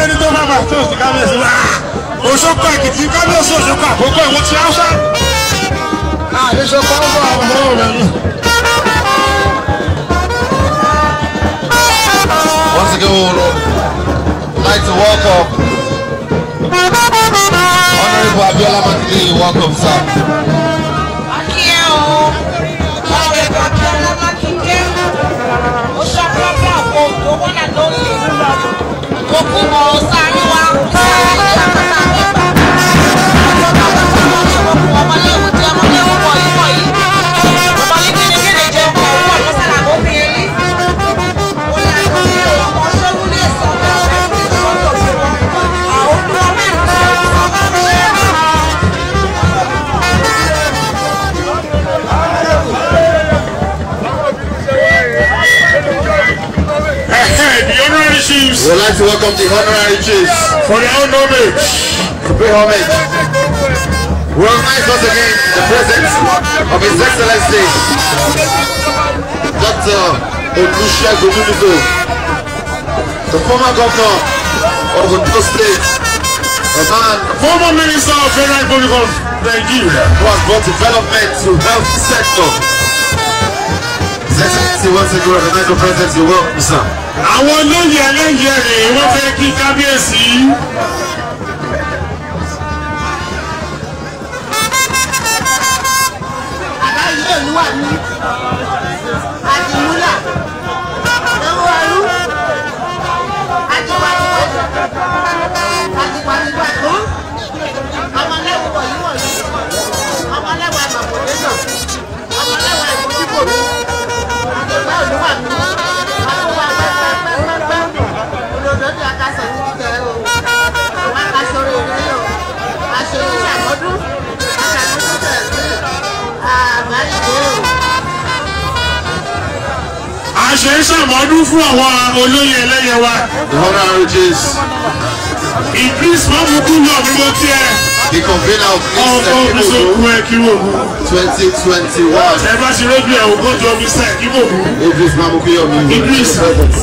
ẹni tó bá bá tó sí kábíyèsí wá òṣòkò èkìtì kábíyèsí òṣòkò àkókò ìwọ ti áṣá. àdéṣokò ń bọ̀ àwọn ọmọ rẹ̀ ni. Once again, we would like to welcome Honorable Abiola Makinde. Welcome, sir. Akíyẹ́ o, ọ̀rẹ́ Abiola Makinde, ó ṣàprápra àpò owó náà lórí òkú mọ̀ sáré wa sáré ní àpáta àgbẹ̀gbà. Ọmọléwu tí ọmọléwu wọ̀ yìí wọ̀ yìí. Ọmọlé kékeré jẹ́ ọkọ̀ owó ọ̀lọ́sàlà tó fi elí. Ó yà kó ní ọmọ ṣọ́gun lè sọ bẹ́ẹ̀ ọ̀rẹ́ fi sọ́tọ̀ sí wọn. Àwọn olùkọ́ mẹ́rin sọ sọ bá mi ṣe é. the honorary chiefs We would like to welcome the honorary chiefs for their own homage. to pay homage. We recognize once again the presence of His Excellency Dr. Olusegun Odunuga, the former governor of Ondo State, a man former minister of federal republic of nigeria. who has brought development to health sector. His Excellency once again recognize the presence. You're welcome, sir. àwọn olóyè ẹlẹ́yẹ rẹ̀ wọ́n fẹ́ kí kábíyèsí. àbáyé olúwa mi àdìmúlà lọ́wọ́ ọlú àtiwátiwájú àtiwátiwájú ọmọlẹ́wọ̀ wọ̀nyí wọ̀nyí ọmọlẹ́wọ̀ àmàkòdé náà ọmọlẹ́wọ̀ ìmójúbòmí àdìgbà olúwa mi àtúwà pẹ́pẹ́pẹ́pẹ́ olódò ní akásẹ̀ ní títẹ̀ o wọ́n akásọ̀rọ̀ ìrẹ́ o àṣeyí ṣàmọ́dún àṣàmọ́dún tẹ̀ sí àbáyé o. a ṣe ń ṣàmọ́dún fún àwọn olóyè ẹlẹ́yẹ wa. The honorary chiefs, idris mamuku yọ mí ló tiẹ̀. the convener of ọkọ this mi sọ Ekibodu kú ẹ kí wò mú. 2021. ẹ bá ṣe lójú ẹ ògbó jọ mi sẹ kí wò mú. Idris Mamukuyomi. Idris. presence.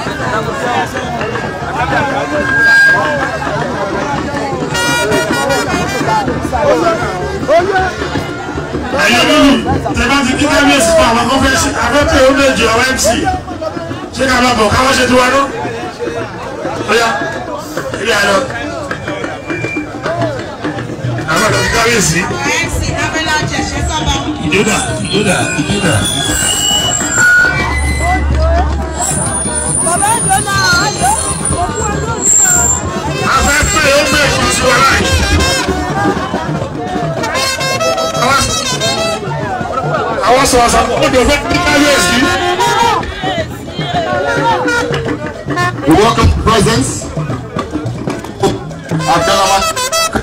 ẹ̀yọ́ lórí tẹ bá ti kí kábíyèsí fún àwọn kan fẹ́ ṣe afẹ́fẹ́ ó lè jọ àwọn mc ṣé ká máa bọ̀ káwọ́ ṣe tiwa náà. ọ̀yá ilé àlọ́. àwọn ọ̀dọ́ kí kábíyèsí. MC Abẹ́lá Jẹ̀ṣẹ́ sábà. ìdúdà ìdúdà ìdúdà. afẹ́fẹ́ ó gbé èkó tiwa láì. àwọn sọ̀rọ̀ sọ̀rọ̀ ó dẹ̀ fẹ́ kí kábíyèsí. We welcome the presence of Abiola Mak-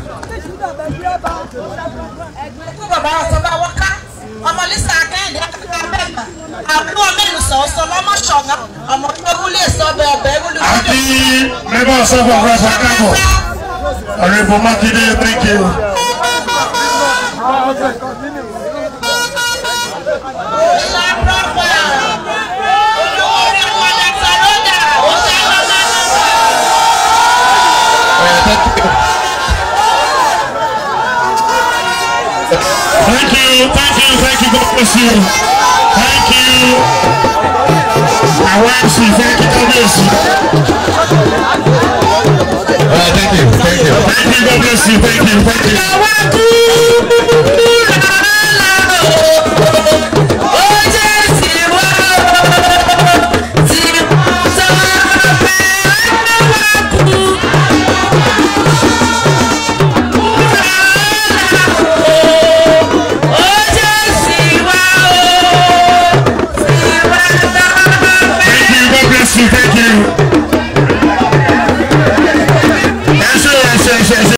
Ẹgbẹ́ bàbá ọ̀sọ́bà wọ́ká, ọmọ Lísà Akẹ́yìndé Akẹ́kọ̀ọ́ Abẹ́gbà, àbúrò mẹ́rin sọ̀ọ́sọ lọ́mọ ṣọ̀gá, ọmọ Gbẹ́gún lè sọ ọbẹ̀ ọbẹ̀ Ewúlú. àti mẹ́bà sọ́fọ̀ ọ̀rẹ́fà kábọ̀ ọ̀rẹ́bù mákindé thank you. Ìlà Prọ́fà, olówó orí ọmọ Dàtà Lọ́dà, ó ṣe é lọ́dà lọ́wọ́. thank you thank you thank you god bless you thank you àwọn mc thank you kábíyèsí All right, thank you, thank you. thank you god bless you thank you thank you.